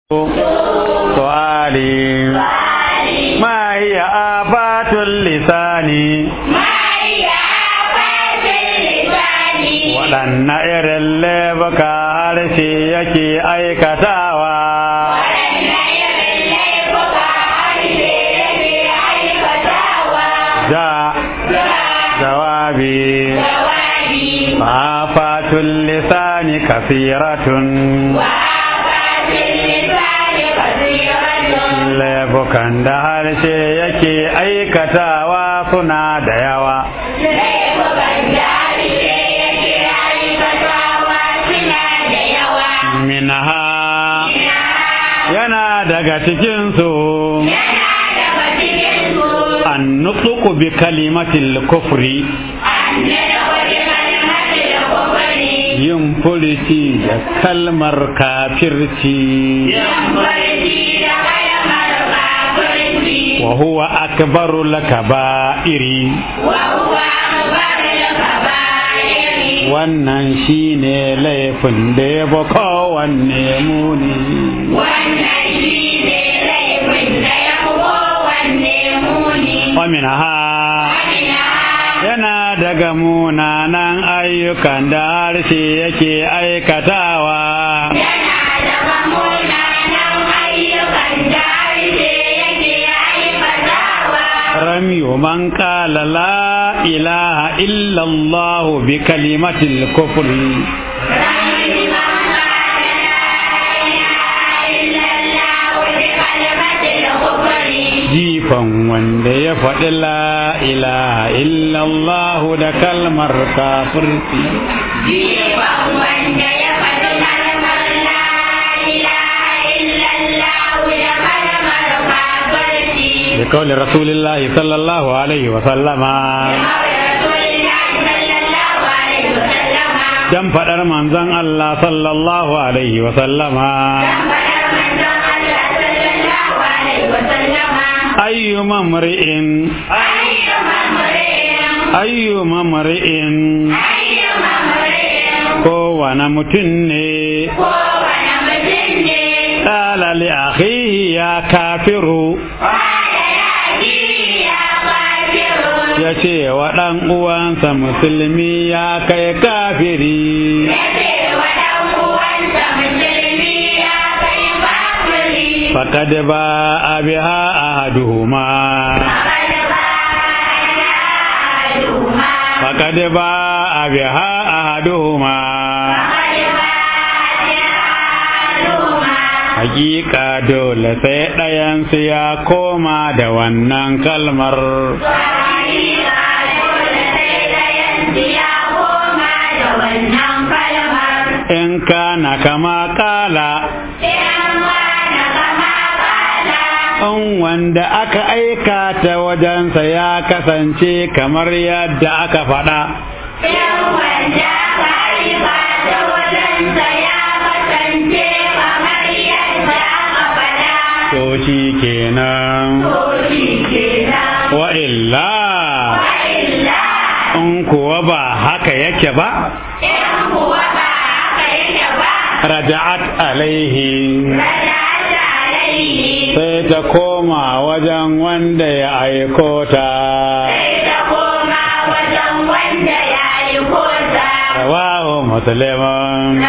سؤالي ما هي آفات اللسان waɗanne irin laifuka harshe yake aikatawa da jawabi afatul lisani kasiratun laifukan da harshe yake aikatawa suna da yawa minha yana daga cikinsu an nutsuku bi kalimatil kufri yin furici da kalmar kafirci wa huwa akbaru lakaba'iri wannan shine laifin da ya ba kowanne muni Wannan shi ne laifin da ya fi kowanne muni. ha yana daga munanan ayyukan da harshe yake aikatawa Yana daga munanan ayyukan da harshe yake aikatawa. ramiyu man qala la ilaha illa allah bi kalimatil kufri Rami man qala la ilaha illallah bi kalimatil kufri. jifan wanda ya faɗi la ilaha illa allah da kalmar kafirci Jifan wanda ya faɗi kalmar la ilaha illallah da kalmar kafirci. بقول رسول الله صلى الله عليه وسلم dan faɗar manzon Allah sallallahu alaihi wa sallama ayyu mamri'in ayyu mamri'in kowane mutum ne qala li akhihi ya kafiru ya ce wa ɗan uwansa musulmi ya kai kafiri فقد باء بها أحدهما فقد باء بها أحدهما Hakika dole sai ɗayansu ya koma da wannan kalmar in kana kama kala in wanda aka aika ta wajensa ya kasance kamar yadda aka faɗa to shi kenan wa illa in kuwa ba haka yake ba raja'at alaihi sai ta koma wajen wanda ya aiko ta rawahu muslimun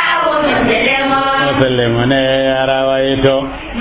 muslimu ne ya rawaito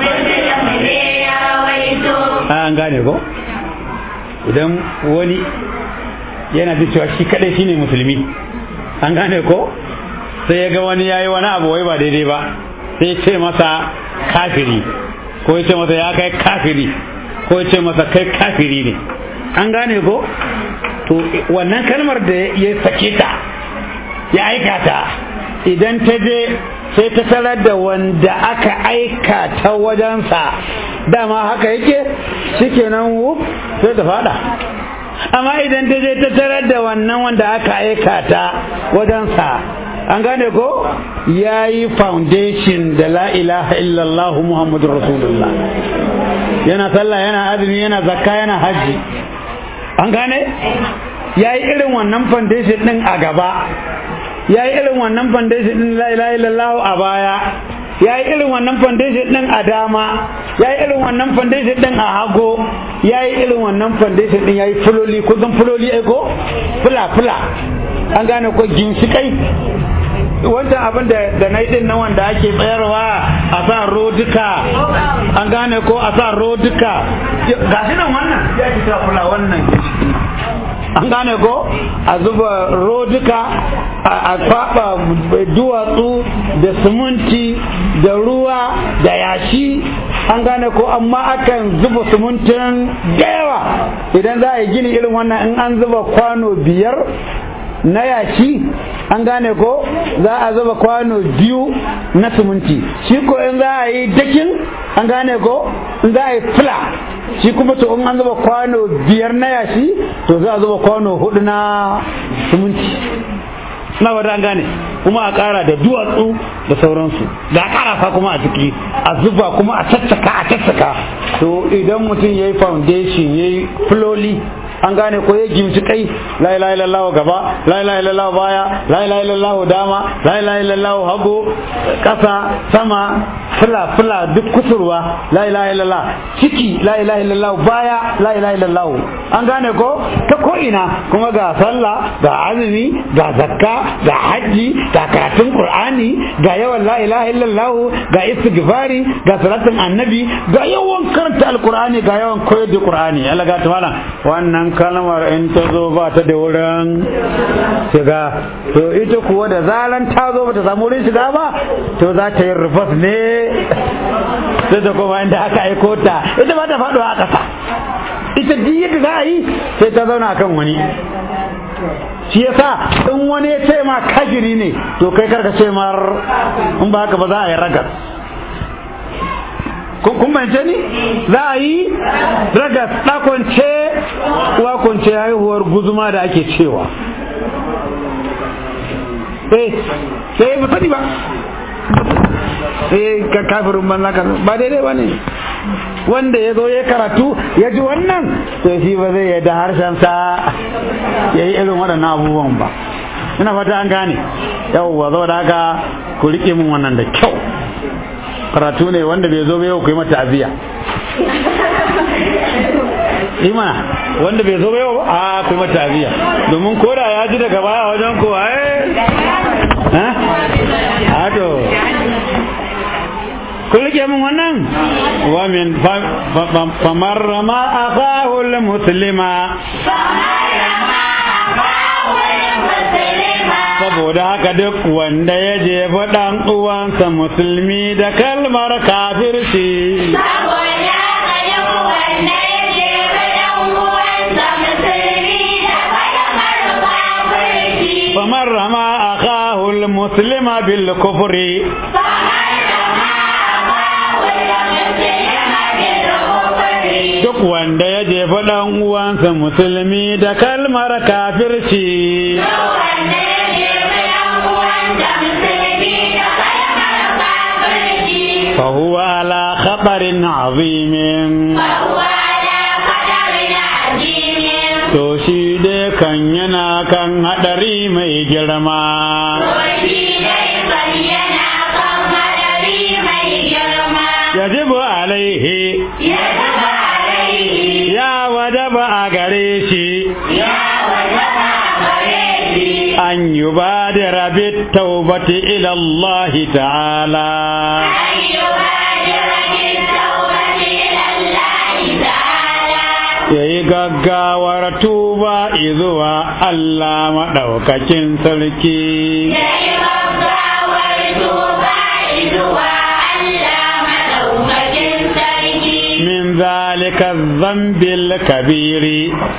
an gane ko idan wani yana da cewa shi kadai shine musulmi an gane ko sai ya ga wani yayi wani abu wai ba daidai ba sai ya ce masa kafiri ko ya ce masa ya kai kafiri ko ya ce masa kai kafiri ne an gane ko to wannan kalmar da ya sake ta ya aika ta idan ta je sai ta tarar da wanda aka aika ta wajensa dama haka yake shikenan wuf sai ta fada amma idan ta je ta tarar da wannan wanda aka aika ta wajensa an gane ko ya yi foundation da la ilaha illallah muhammadu rasulullah yana sallah yana azumi yana zakka yana hajji an gane ya yi irin wannan foundation din a gaba ya yi irin wannan foundation din la ilaha illallah a baya ya yi irin wannan foundation din a dama ya yi irin wannan foundation din a hago ya yi irin wannan foundation din ya yi fuloli ko zan fuloli ai ko fula fula an gane ko ginshikai wancan abin da da na din nan wanda ake tsayarwa a sa roduka an gane ko a sa roduka ga shi nan wannan ya ci ta fula wannan ginshiki an gane ko a zuba roduka a kwaba duwatsu da siminti da ruwa da yashi an gane ko amma akan zuba simintin da yawa idan za a yi gini irin wannan in an zuba kwano biyar na yashi an gane ko za a zuba kwano biyu na siminti shi ko in za a yi dakin an gane ko in za a yi fila shi kuma to in an zuba kwano biyar na yashi to za a zuba kwano hudu na siminti na wadda an gane kuma a kara da duwatsu da sauransu da karafa kuma a ciki a zuba kuma a caccaka a caccaka to idan mutum ya yi foundation ya yi floli an gane ko ya gimci kai la ilaha illallah gaba la ilaha illallah baya la ilaha illallah dama la ilaha illallah hagu kasa sama fula fula duk kusurwa la ilaha illallah ciki la ilaha illallah baya la ilaha illallah an gane ko ta ko ina kuma ga sallah ga azumi ga zakka ga haji ga karatun qur'ani ga yawan la ilaha illallah ga istighfari ga salatin annabi ga yawan karanta alqur'ani ga yawan koyar da qur'ani Allah ga tawala wannan kalmar in ta zo ba ta da wurin shiga to ita kuwa da zaran ta zo ba ta samu wurin shiga ba to za ta yi rufas ne sai ta kuma inda aka aiko ta ita ba ta faɗuwa a ƙasa ita duk yadda za a yi sai ta zauna kan wani shi yasa in wani ya ce ma kajiri ne to kai karka ce mar in ba haka ba za a yi ragas kun bance ni za a yi ragas ɗakwance wakwance haihuwar guzuma da ake cewa eh sai ba sani ba sai ka kafirin banza ka ba daidai ba ne wanda ya zo ya karatu ya ji wannan to shi ba zai yadda harshensa ya yi irin waɗannan abubuwan ba ina fata an gane yawwa zo da haka ku riƙe min wannan da kyau karatu ne wanda bai zo ba yau ku yi mata aziya imana wanda bai zo ba yau a ku yi mata aziya domin koda ya ji daga baya wajen ku eh ha to kun rike min wannan wa min famarrama akhahu muslima saboda haka duk wanda ya jefa ɗan uwansa musulmi da kalmar kafirci Saboda haka duk wanda ya jefa ɗan uwansa musulmi da kalmar kafirci. famar rama akahu muslima bil kufri duk wanda ya jefa ɗan uwansa musulmi da kalmar kafirci فهو على خطر عظيم to shi dai kan yana kan hadari mai girma yajibu alaihi ya wajaba a gare shi an yi ba da rabit taubati ila Allah ta'ala ya yi gaggawar tuba izuwa Allah maɗaukakin sarki. Min zalika zambil kabiri.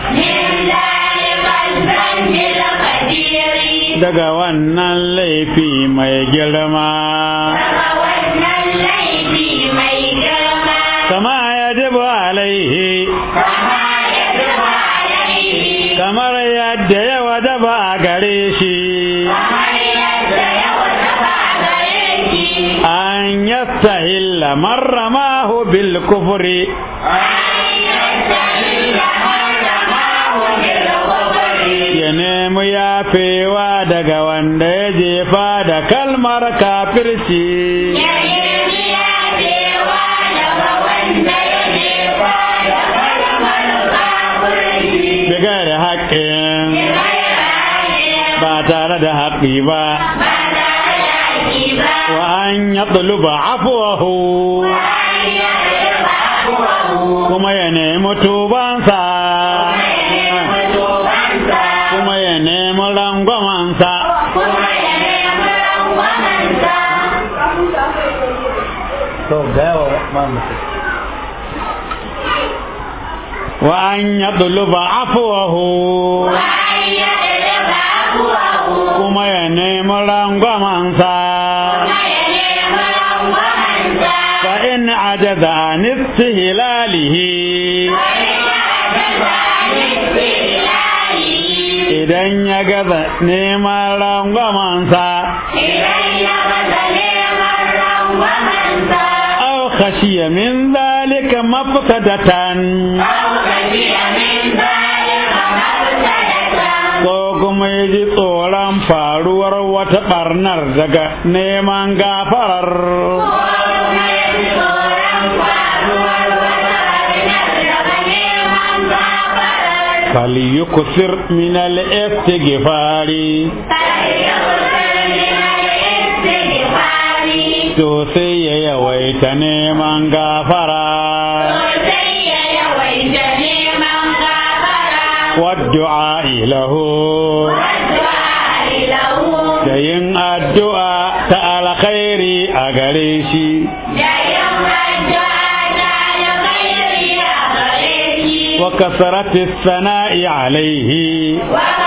Daga wannan laifi mai girma. Kama ya jibu alaihi. kamar yadda ya wajaba a gare shi an yastahilla marramahu bil kufri ya nemi yafewa daga wanda ya jefa da kalmar kafirci haƙi ba ba tare da haƙi ba wa an ya ɗuluba afuwahu an yi ba abuwahu kuma ya nemi tubansa mutubansa kuma ya nemi rangwamansa kuma ya nemi rangwamansa to gawa wa an ya ɗuluba afuwahu an yi ba abuwahu kuma ya nemi rangwamansa kuma ya nemi rangwamansa fa in ajaza an istihlalihi idan ya gaza neman rangwamansa aw khashiya min zalika mafsadatan ko kuma ya ji tsoron faruwar wata barnar daga neman gafarar falyuksir min al-istighfari to sai ya yawaita neman gafara waddu'a lahu da yin addu'a ta alkhairi a gare shi wa kasarati sana'i alaihi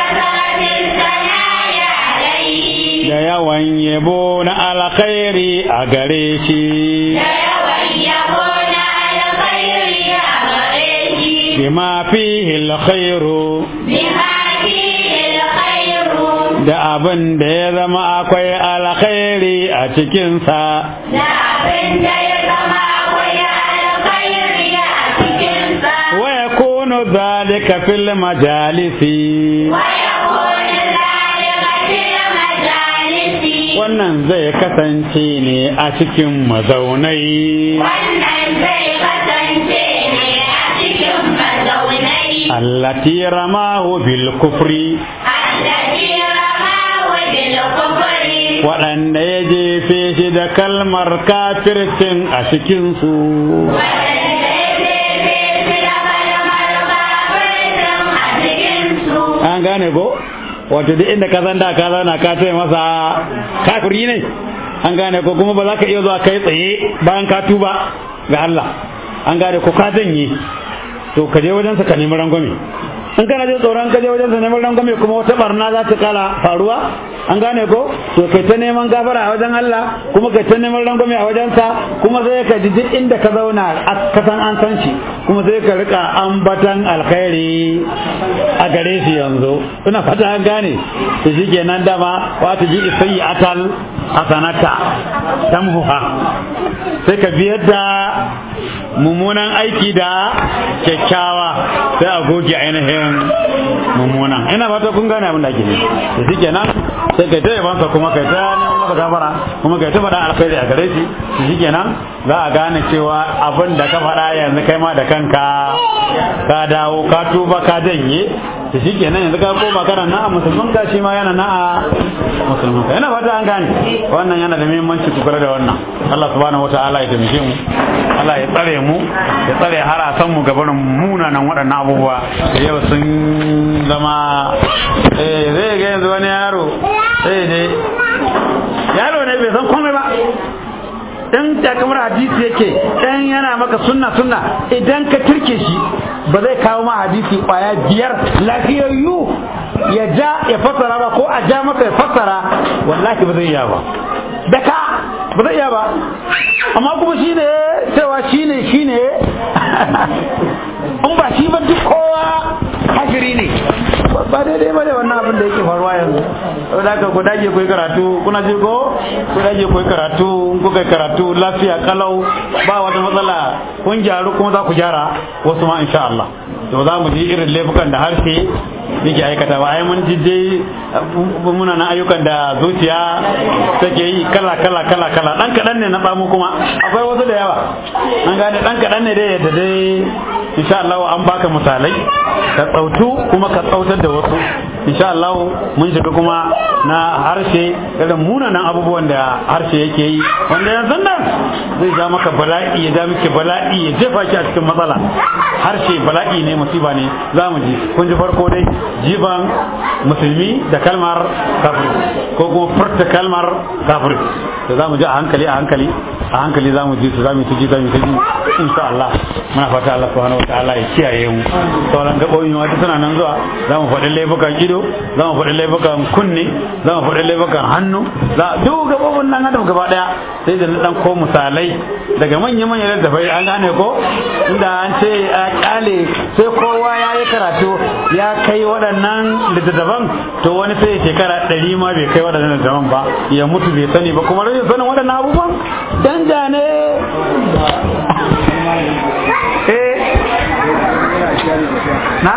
da yawan yabo na alkhairi a gare shi bima fihi alkhairu da abin da ya zama akwai alkhairi a cikinsa wa yakunu dhalika fil majalisi wannan zai kasance ne a cikin mazaunai Wannan zai kasance ne a cikin mazaunai allati ramahu bil kufri الذي رماه بالكفر waɗanda ya jefe shi da kalmar kafircin a cikinsu an gane ko wato duk inda ka zanda ka zauna ka ce masa kafiri ne an gane ko kuma ba za ka iya zuwa kai tsaye bayan ka tuba ga Allah an gane ko ka janye to ka je wajensa ka nemi rangwame in kana jin tsoron ka je wajensa neman rangwame kuma wata barna za ta kala faruwa an gane ko to kai ta neman gafara a wajen Allah kuma kai ta neman rangwame a wajensa kuma sai ka ji duk inda ka zauna a kasan an san shi kuma sai ka rika ambatan alkhairi a gare shi yanzu ina fata an gane to shikenan dama wa ta ji sayyi'atal hasanata tamhuha sai ka biyar da mummunan aiki da kyakkyawa sai a goge ainihin mummunan ina fata kun gane abin da ake nufi da shi kenan sai kai ta yabansa kuma kai ta neman masa gafara kuma kai ta faɗa alkhairi a gare shi da shi kenan za a gane cewa abin da ka faɗa yanzu kai ma da kanka ka dawo ka tuba ka janye da shi kenan yanzu ka koma kana na a musulman ka shi ma yana na a musulman ka yana fata an gane wannan yana da muhimmanci ku kula da wannan Allah subhanahu wataala ya taimake mu Allah ya tsare mu ya tsare harasan mu gabanin munanan waɗannan abubuwa da yau sun zama eh zai ga yanzu wani yaro sai ne yaro ne bai san komai ba in takamar hadisi yake dan yana maka sunna sunna idan ka turke shi ba zai kawo ma hadisi kwaya biyar lafiyayyu ya ja ya fassara ba ko a ja maka ya fassara wallahi ba zai iya ba da ka ba zai iya ba amma kuma shi ne cewa shi ne shi ne in ba shi ba duk kowa kafiri ne ba daidai ba ne wannan abin da yake faruwa yanzu saboda haka ku dage ku yi karatu kuna ji ko ku dage ku yi karatu in kuka yi karatu lafiya kalau ba wata matsala kun gyaru kuma za ku gyara wasu ma insha Allah to za mu ji irin laifukan da harshe yake aikata ba ai mun jije muna nan ayyukan da zuciya take yi kala kala kala kala dan kadan ne na bamu kuma akwai wasu da yawa an gane dan kadan ne dai yadda dai insha Allah an baka misalai ka tsautu kuma ka tsautar da wasu insha Allah mun shiga kuma na harshe irin munanan abubuwan da harshe yake yi wanda yanzu nan zai ja maka bala'i ya ja miki bala'i ya jefa ki a cikin matsala harshe bala'i ne musiba ne za mu ji kun ji farko dai jiban musulmi da kalmar kafir ko kuma furta kalmar kafir da za mu ji a hankali a hankali a hankali za mu ji su za mu ji za mu ji insha Allah muna fata Allah subhanahu wataala ya kiyaye mu sauran gaɓoɓi ma duk suna nan zuwa za mu faɗi laifukan ido za mu faɗi laifukan kunne za mu faɗi laifukan hannu za duk gaɓoɓin nan adam gaba ɗaya sai da na ɗan ko misalai daga manya-manyan littattafai an gane ko inda an ce a ƙyale sai kowa ya yi karatu ya kai waɗannan littattafan to wani sai ya shekara ɗari ma bai kai waɗannan littattafan ba ya mutu bai sani ba kuma rashin sanin waɗannan abubuwan danja ne eh na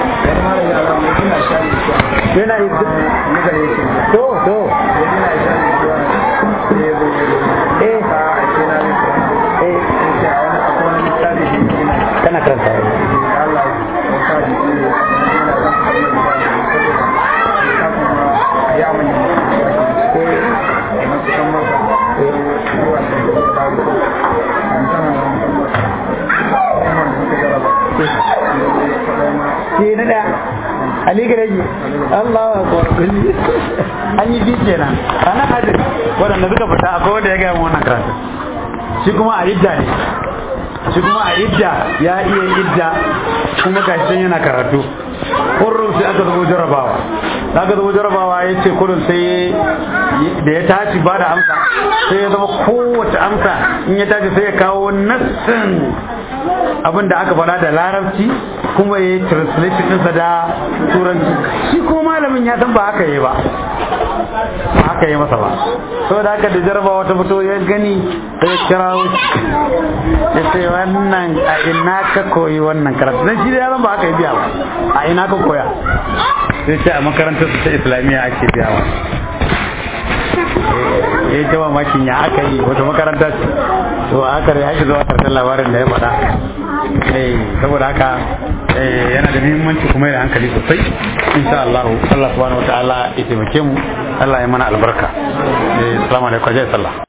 yana yi to to eh eh kana karanta ke na da ali gareji Allah wa akbar an yi biyu kenan ranar hajji waɗanda suka fita akwai wanda ya gaya wannan karatu shi kuma a idda ne shi kuma a idda ya iya idda kuma gashi yana karatu kurrun sai aka zama jarabawa da aka zama jarabawa ya ce kurrun sai da ya tashi ba da amsa sai ya zama kowace amsa in ya tashi sai ya kawo nassin abin da aka faɗa da larabci kuma ya yi translation ɗinsa da turanci shi ko malamin ya san ba haka yi ba ba haka yi masa ba so da haka da jarabawa ta fito ya gani sai ya kira ya ce wannan a ina ka koyi wannan karatu dan shi da yaran ba haka yi biya ba a ina ka koya sai ce a makarantar su ta islamiyya ake biya ba ya yi jama makin ya aka yi wata makaranta ce to aka ya shi zuwa karshen labarin da ya faɗa saboda haka yana da muhimmanci kuma da hankali sosai insha Allah Allah subhanahu wataala ya taimake mu Allah ya mana albarka assalamu alaikum sallah